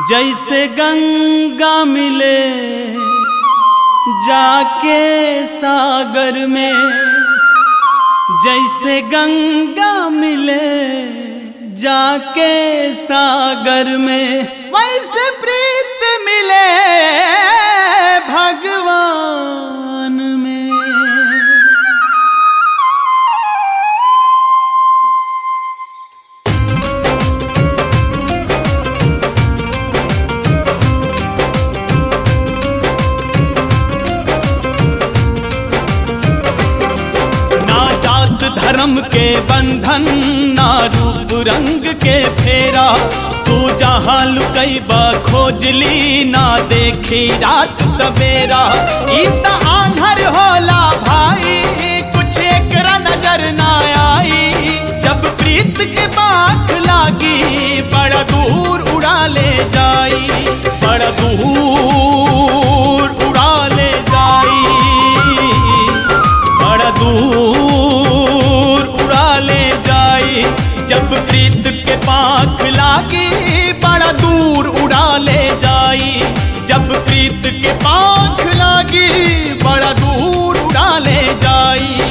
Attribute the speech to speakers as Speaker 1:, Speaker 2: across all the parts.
Speaker 1: जैसे गंगा मिले जाके सागर में जैसे गंगा मिले जाके सागर में वैसे प्रीत मिले भगवान में ना जात धर्म के बंधन ना रूप रंग के फेरा तू जहाँ लुकई खोजली ना देखी रात सवेरा इत आंधर होला भाई कुछ एकरा नजर ना आई जब प्रीत के बाख लागी बड़ा दूर उड़ा ले जाई बड़ा दूर उड़ा ले जाई बड़ा दूर उड़ा ले जाई जब प्रीत के पाख लागी बड़ा दूर उड़ा ले जाई जब प्रीत के पाख लागी बड़ा दूर उड़ा ले जाई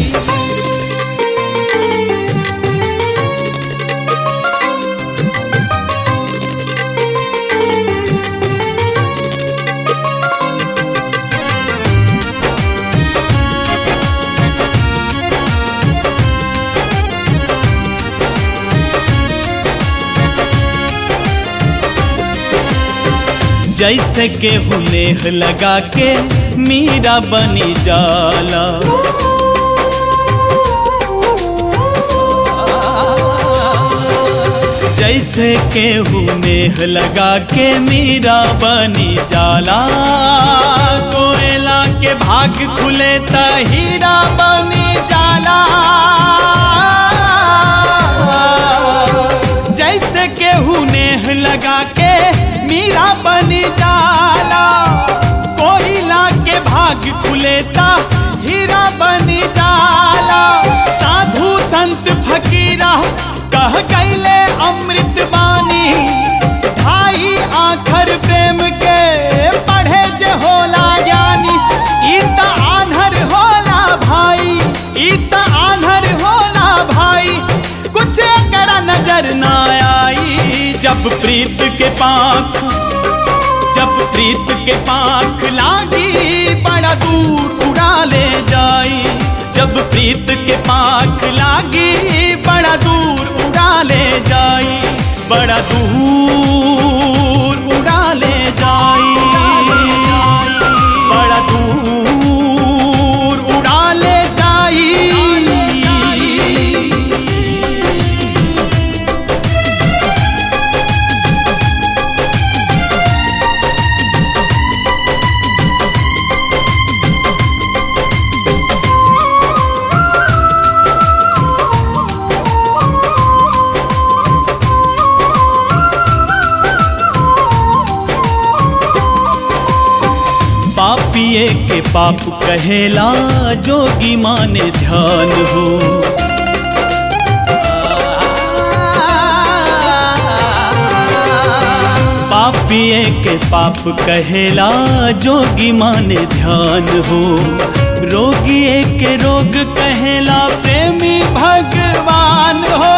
Speaker 1: जैसे के हुनेह लगा के मीरा बनी जाला जैसे के हुनेह लगा के मीरा बनी जाला कोयला के भाग खुले त हीरा बनी जाला जैसे केहू नेह लगा के मीरा बनी जाला कोयला के भाग खुलेता हीरा बनी जाला साधु संत फकीरा कह गईले अमृत बानी भाई आखर प्रेम के पढ़े जे होला ज्ञानी ई त आन्हर होला भाई ई त आन्हर होला भाई कुछ करा नजर ना आई जब प्रीत के पाख जब प्रीत के पाख लागी बड़ा दूर उड़ा ले जाई जब प्रीत के पाख लागी बड़ा दूर उड़ा ले जाई बड़ा दूर उड़ा ले जाई बड़ा दूर उड़ा ले जाई पापिए के पाप कहेला जोगी माने ध्यान हो पापिए के पाप कहेला जोगी माने ध्यान हो रोगिए के रोग कहेला प्रेमी भगवान हो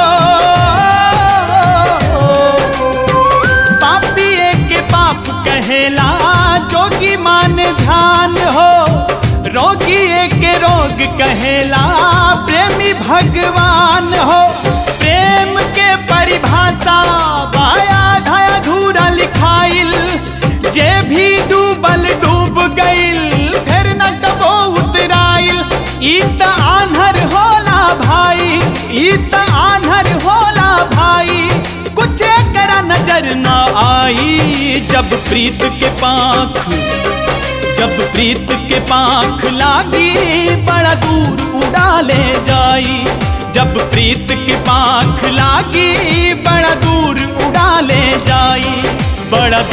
Speaker 1: पापिए के पाप कहेला जोगी मान ध्यान हो रोगी के रोग कहेला प्रेमी भगवान हो प्रेम के परिभाषा बाया धाया धूरा लिखाइल जे भी डूबल डूब गइल फिर न कबो उतराइल ई त आन्हर होला भाई ई त आन्हर होला भाई कुछ करा नजर ना आई जब प्रीत के पाख जब प्रीत के पाख लागी बड़ा दूर उड़ा ले जाई जब प्रीत के पाख लागी बड़ा दूर उड़ा ले जाई बड़ा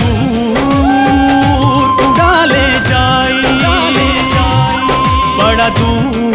Speaker 1: दूर उड़ा ले जाई बड़ा दूर